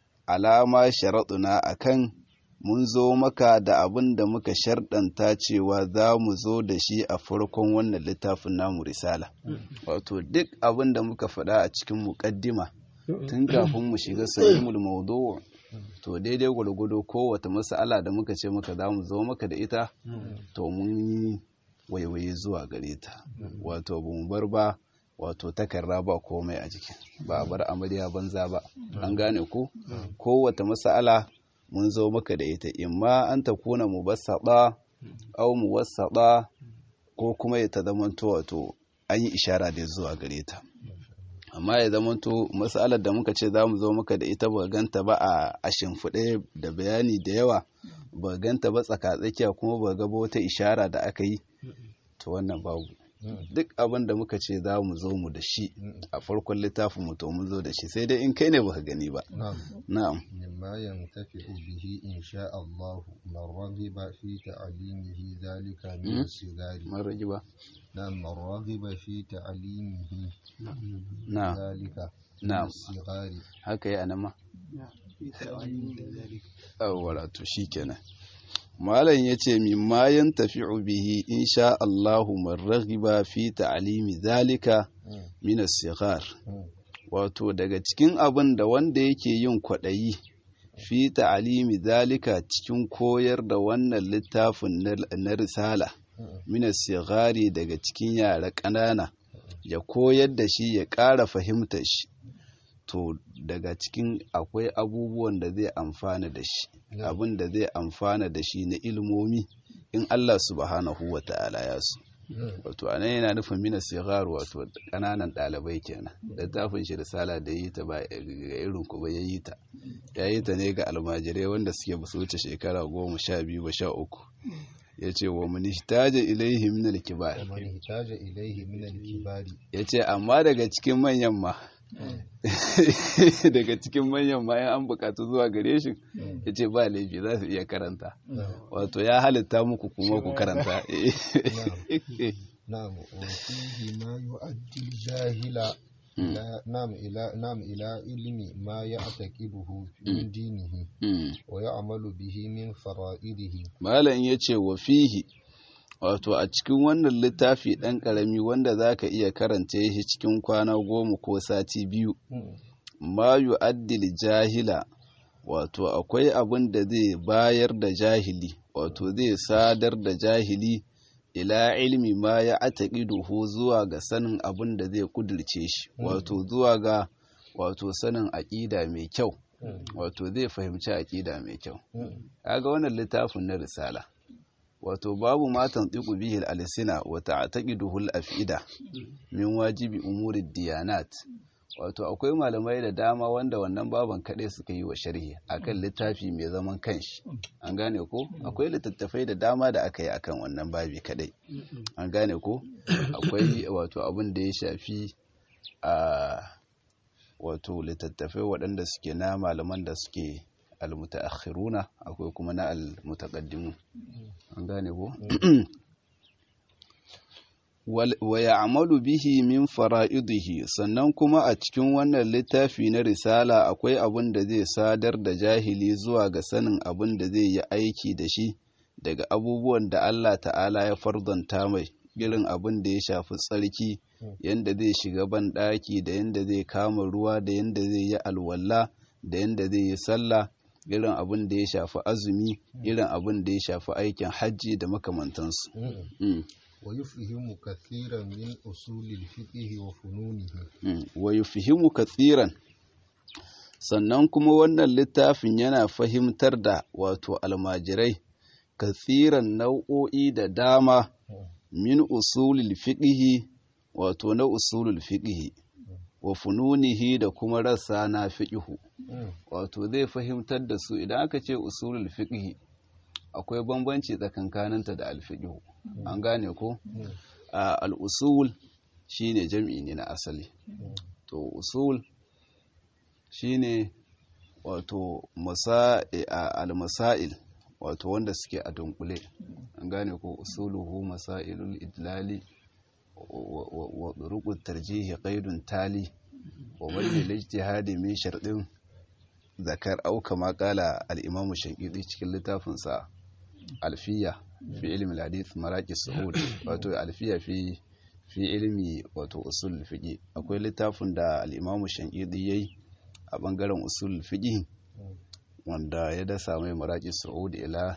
alama sharatuna akan mun zo maka da abin da muka sharɗanta cewa za mu zo da shi a farkon wannan littafin namu risala wato duk abin da muka faɗa a cikin muƙaddima tun kafin mu shiga sahihul mawdu' to daidai gwargwado kowace mas'ala da muka ce maka za mu zo maka da ita to mun yi waiwaye zuwa gare ta wato ba mu bar ba wato takarra ba komai a jiki ba a bar amarya banza ba an gane ku kowace mas'ala mun zo maka da ita imma an ta kuna mu basaɗa au mu wasaɗa ko kuma ya ta zamanto wato an yi ishara da zuwa gare ta amma ya zamanto matsalar da muka ce za mu zo maka da ita ba ganta ba a shimfiɗe da bayani da yawa ba ganta ba tsakatsakiya kuma ba ga wata ishara da aka yi to wannan babu duk abin da muka ce za mu zo mu da shi a farkon littafin mu to mun zo da shi sai dai in kai ne baka gani ba na'am mimma yantafi'u bihi insha Allah man raghiba fi ta'limihi zalika min sigari man ragiba na'am man raghiba fi ta'limihi na'am zalika na'am sigari haka yi anama awwala to shikenan malam ya ce mimma yan tafi'u bihi insha Allahu man raghiba fi ta'limi zalika min as-sighar wato daga cikin abin da wanda yake yin kwaɗayi fi ta'limi zalika cikin koyar da wannan littafin na risala min as-sighari daga cikin yara ƙanana ya koyar da shi ya ƙara fahimtar shi to daga cikin akwai abubuwan da zai amfana da shi abin da zai amfana da shi na ilmomi in Allah subhanahu wa ta'ala ya so wato a nan yana nufin mina sigar wato kananan ɗalibai kenan littafin shi risala da yi ta ba ga irin ku ba ya yi ta ya yi ta ne ga almajirai wanda suke ba su wuce shekara goma sha biyu ba sha uku ya ce wa mani taja ilaihi min alkibar ya ce amma daga cikin manyan ma daga cikin manyan ma an bukatu zuwa gare shi ya ce ba laifi za su iya karanta wato ya halitta muku kuma ku karanta na'am wa fihi ma yu'addi jahila نعم إلى نعم إلى علم ما يعتقده من دينه ويعمل به من فرائضه malam yace wa fihi wato a cikin wannan littafi ɗan ƙarami wanda za ka iya karanta shi cikin kwana goma ko sati biyu ma yu'addil jahila wato akwai abin da zai bayar da jahili wato zai sadar da jahili ila ilmi ma ya ataqiduhu zuwa ga sanin abin da zai kudirce shi wato zuwa ga wato sanin aƙida mai kyau wato zai fahimci aƙida mai kyau kaga wannan littafin na risala wato babu matan tsiku bihi al-alsina wa ta'taqiduhu al-af'ida min wajibi umuri diyanat wato akwai malamai da dama wanda wannan baban kaɗai suka yi wa sharhi akan littafi mai zaman kanshi an gane ko akwai littattafai da dama da aka yi akan wannan babi kaɗai an gane ko akwai wato abin da ya shafi a wato littattafai waɗanda suke na malaman da suke almutaakhiruna akwai kuma na almutaqaddimun an gane ko wa ya'malu bihi min fara'idihi sannan kuma a cikin wannan littafi na risala akwai abin da zai sadar da jahili zuwa ga sanin abin da zai yi aiki da shi daga abubuwan da Allah ta'ala ya fardanta mai irin abin da ya shafi tsarki yanda zai shiga ban ɗaki da yanda zai kama ruwa da yanda zai yi alwala da yanda zai yi sallah irin abin da ya shafi azumi irin abin da ya shafi aikin hajji da makamantansu ويفهم كثيرا من أصول الفقه وفنونه ويفهم كثيرا sannan kuma wannan littafin yana fahimtar da wato almajirai kathiran nau'o'i da dama min usulul fiqhi wato na usulul fiqhi wa fununihi da kuma rassa na fiqhu wato zai fahimtar da su idan aka ce usulul fiqhi akwai bambanci tsakankaninta da alfiqhu an gane ko al'usul shi ne jam'i ne na asali to usul shi ne wato al-masail wato wanda suke a dunkule an gane ko usuluhu masailul idlali wa rukun tarjihi qaidun tali wa wani lijtihadi min sharɗin zakar auka makala al-imamu shankidi cikin littafinsa alfiya fi ilimin hadith maraki su'ud wato alfiya fi fi ilimi wato usul fiqi akwai littafin da al-imamu shankidi yayi a bangaren usul fiqi wanda ya dasa mai maraki su'ud ila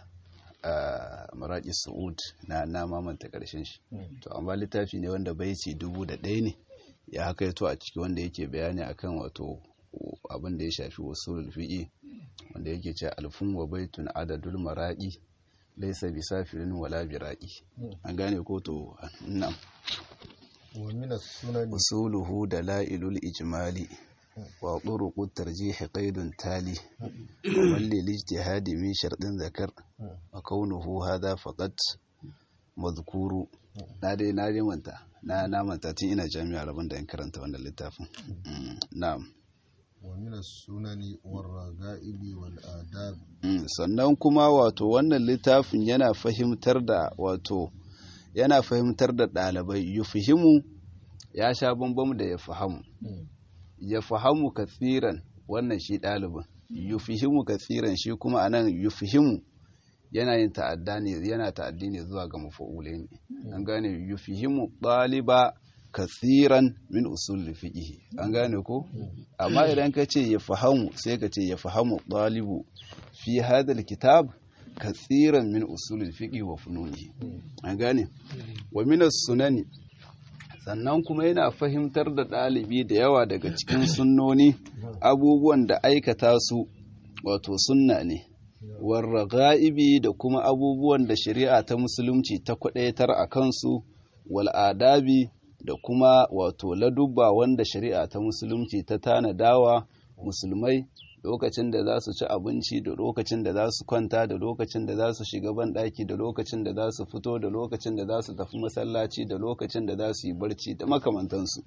maraki su'ud na na mamanta karshen shi to amma littafi ne wanda bai ci dubu da ɗaya ne ya haka yato a ciki wanda yake bayani akan wato abin da ya shafi usul fiqi wanda yake ce alfun wa baitun adadul maraqi laisa bi safirin wala biraqi an gane ko to nan wa min as-sunan usuluhu dalailul ijmali wa turuqut tarjih qaidun tali wa man lil ijtihad min shartin zakar wa kaunuhu hadha faqat madhkuru na dai na dai manta na na manta tun ina jami'a rabon da in karanta wannan littafin na'am ومن السنن والرغائب والآداب sannan kuma wato wannan littafin yana fahimtar da wato yana fahimtar da ɗalibai yufihimu ya sha bambam da ya fahamu ya fahamu katsiran wannan shi ɗalibin yufihimu katsiran shi kuma anan yufihimu yana yin ta'adda ne yana ta'addi ne zuwa ga mafa'ulai ne an gane yufihimu ɗaliba kasiran min usul fiqh an gane ko amma idan ka ce ya fahamu sai ka ce ya fahamu ɗalibu fi hadal kitab kasiran min usul fiqh wa fununi an gane wa min sunani sannan kuma yana fahimtar da ɗalibi da yawa daga cikin sunnoni abubuwan da aikata su wato sunna ne warraga'ibi da kuma abubuwan da shari'a ta musulunci ta kwadaitar a kansu wal'adabi da kuma wato ladubba wanda shari'a ta musulunci ta tanadawa musulmai lokacin da za su ci abinci da lokacin da za su kwanta da lokacin da za su shiga banɗaki da lokacin da za su fito da lokacin da za su tafi masallaci da lokacin da za su yi barci da makamantansu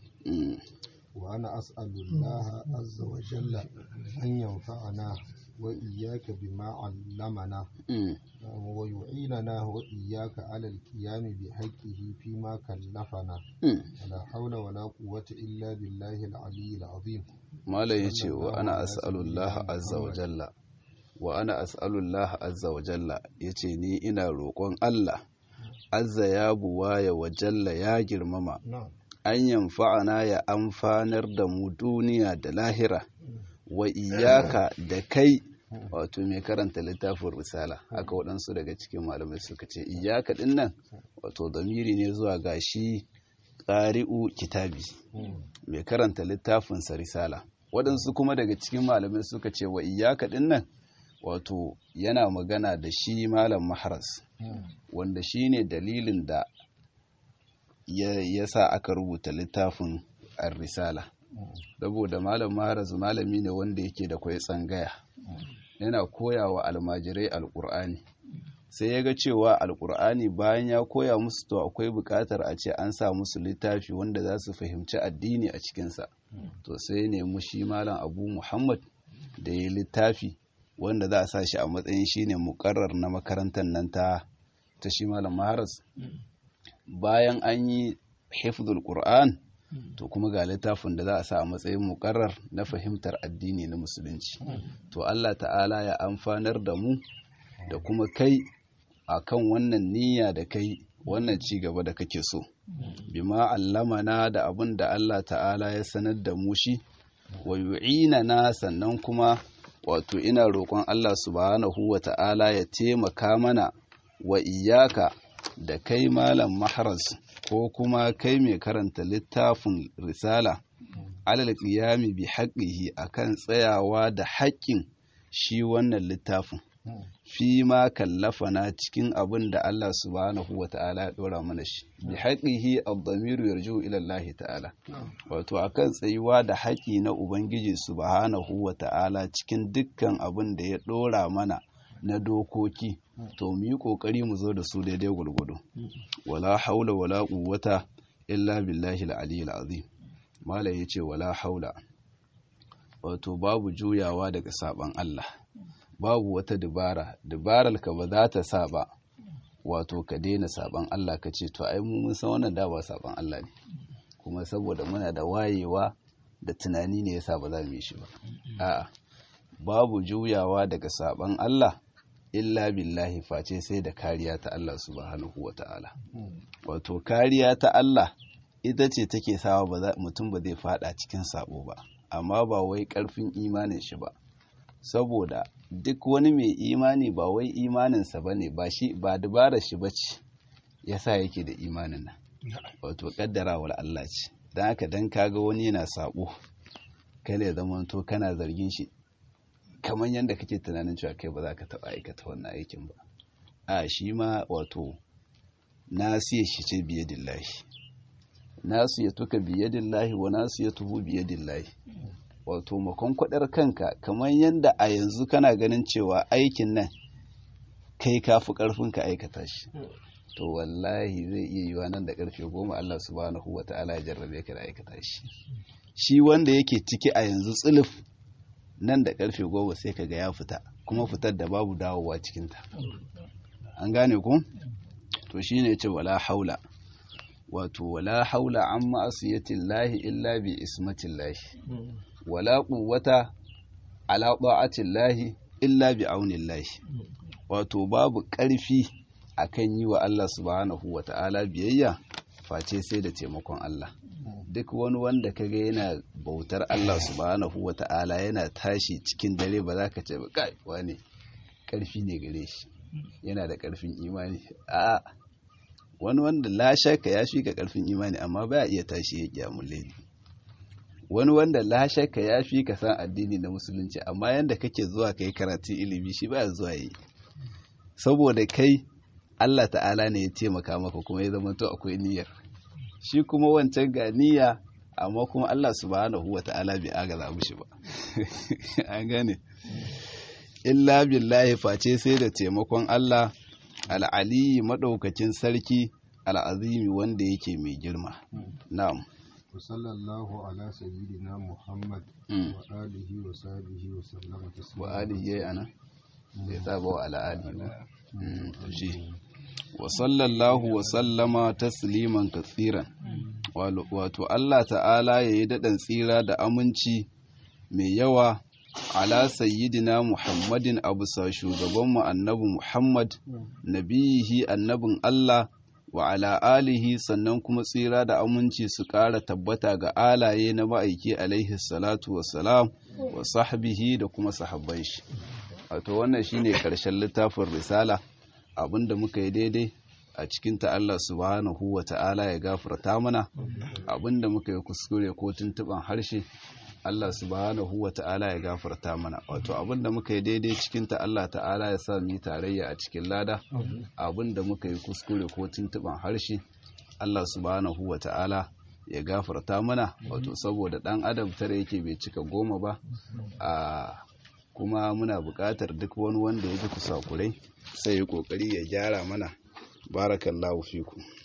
وأنا أسأل الله عز وجل أن ينفعنا وإياك بما علمنا ويعيننا وإياك على القيام بحقه فيما كلفنا ولا حول ولا قوة إلا بالله العلي العظيم ما لا يجي وأنا أسأل الله عز وجل وأنا أسأل الله عز وجل يجي ني إنا روكون الله عز يا بوايا وجل يا جرمما an yamfa'ana ya amfanar da mu duniya da lahira wa iyaka da kai wato mai karanta littafin risala haka waɗansu daga cikin malamai suka ce iyaka ɗin nan wato zamiri ne zuwa ga shi ƙari'u kitabi mai karanta littafinsa risala waɗansu kuma daga cikin malamai suka ce wa iyaka ɗin nan wato yana magana da shi malam maharas wanda shi ne dalilin da ya sa aka rubuta littafin risala saboda malam maharaz malami ne wanda yake da kwai tsangaya yana koya wa almajirai alkur'ani sai ya ga cewa alkur'ani bayan ya koya musu to akwai bukatar a ce an sa musu littafi wanda za su fahimci addini a cikinsa to sai nemi shi malam abu muhammad da ya littafi wanda za a sa shi a matsayin shine mukarrar na makarantar nan ta ta shi malam maharaz bayan an yi hifdul qur'an to kuma ga littafin da za a sa a matsayin mukarrar na fahimtar addini na musulunci to Allah ta'ala ya amfanar da mu da kuma kai akan wannan niyya da kai wannan ci gaba da kake so bima allamana da abin da Allah ta'ala ya sanar da mu shi wa yu'inana sannan kuma wato ina roƙon Allah subhanahu wa ta'ala ya taimaka mana wa iyaka da kai malam maharas ko kuma kai mai karanta littafin risala alal qiyami bi haqqihi akan tsayawa da haƙƙin shi wannan littafin fi ma kallafana cikin abin da Allah subhanahu wa ta'ala ya dora mana shi bi haqqihi ad-damiru yarju ila Allah ta'ala wato akan tsayuwa da haƙi na ubangiji subhanahu wa ta'ala cikin dukkan abin da ya dora mana na dokoki to mu yi kokari mu zo da su daidai gurgudu wala haula wala quwwata illa billahi al-aliyyil azim mala yace wala haula wato babu juyawa daga saban Allah babu wata dubara dubarar ka ba za ta sa ba wato ka daina saban Allah ka ce to ai mu mun san wannan da ba saban Allah ne kuma saboda muna da wayewa da tunani ne yasa ba za mu yi shi ba a'a babu juyawa daga saban Allah illa billahi face sai da kariya ta Allah subhanahu wata'ala wato kariya ta Allah ita ce take sawa mutum ba zai fada cikin sabo ba amma ba wai karfin imanin shi ba saboda duk wani mai imani ba wai imaninsa ba ne ba shi ba dabarar shi ba ce ya sa yake da imanin nan wato kaddarawar Allah ce don haka don kaga wani yana sabo kai ya zama to kana zargin shi kamar yadda kake tunanin cewa kai ba za ka taɓa aikata wannan aikin ba a shi ma wato nasiya shi ce biye dillahi nasu ya tuka biye dillahi wa nasu ya tuhu biye dillahi wato makon kwadar kanka kamar yadda a yanzu kana ganin cewa aikin nan kai ka fi karfin ka aikata shi to wallahi zai iya yiwa nan da karfe goma Allah subhanahu wa ta'ala ya jarrabe ka da aikata shi shi wanda yake ciki a yanzu tsuluf nan da karfe goma sai ka ga ya fita kuma fitar da babu dawowa cikinta an gane ku to shine ce wala haula wato wala haula an ma'asiyatin lahi illa bi ismatin lahi wala quwwata ala ta'atin lahi illa bi aunin lahi wato babu ƙarfi akan yi wa Allah subhanahu wa ta'ala biyayya face sai da taimakon Allah duk wani wanda kaga yana bautar Allah subhanahu wa ta'ala yana tashi cikin dare ba za ka ce ba kai wane ƙarfi ne gare shi yana da ƙarfin imani a wani wanda la shaka ya shi ka ƙarfin imani amma ba iya tashi ya kiyamun laili wani wanda la shakka ya fi ka san addini na musulunci amma yanda kake zuwa kai karatu ilimi shi baya zuwa yi saboda kai Allah ta'ala ne ya taimaka maka kuma ya zama to akwai niyyar shi kuma wancan ga niyya amma kuma Allah subhanahu wa ta'ala bai agaza mushi ba an gane illa billahi face sai da taimakon Allah al'aliyi madaukakin sarki al'azimi wanda yake mai girma na'am وصلى الله على سيدنا محمد وآله وصحبه وسلم تسليما وآله yayi ana bai saba wa ala alihi ba shi wa sallallahu wa sallama tasliman katsiran wato Allah ta'ala yayi daɗin tsira da aminci mai yawa ala sayyidina Muhammadin abu sa shugabanmu annabi Muhammad nabiyihi annabin Allah wa ala alihi sannan kuma tsira da aminci su ƙara tabbata ga alaye na ma'aiki alaihi salatu wassalam wa sahbihi da kuma sahabban shi wato wannan shine karshen littafin risala abinda muka yi daidai a cikin ta Allah subhanahu wa ta'ala ya gafarta mana abinda muka yi kuskure ko tuntuban harshe Allah subhanahu wa ta'ala ya gafarta mana wato abinda muka yi daidai cikin ta Allah ta'ala ya sa mu tarayya a cikin lada abinda muka yi kuskure ko tuntuban harshe Allah subhanahu wa ta'ala ya gafarta mana wato saboda dan adam tare yake bai cika goma ba a kuma muna buƙatar duk wani wanda ya ji kusakurai sai ya kokari ya gyara mana barakallahu fiku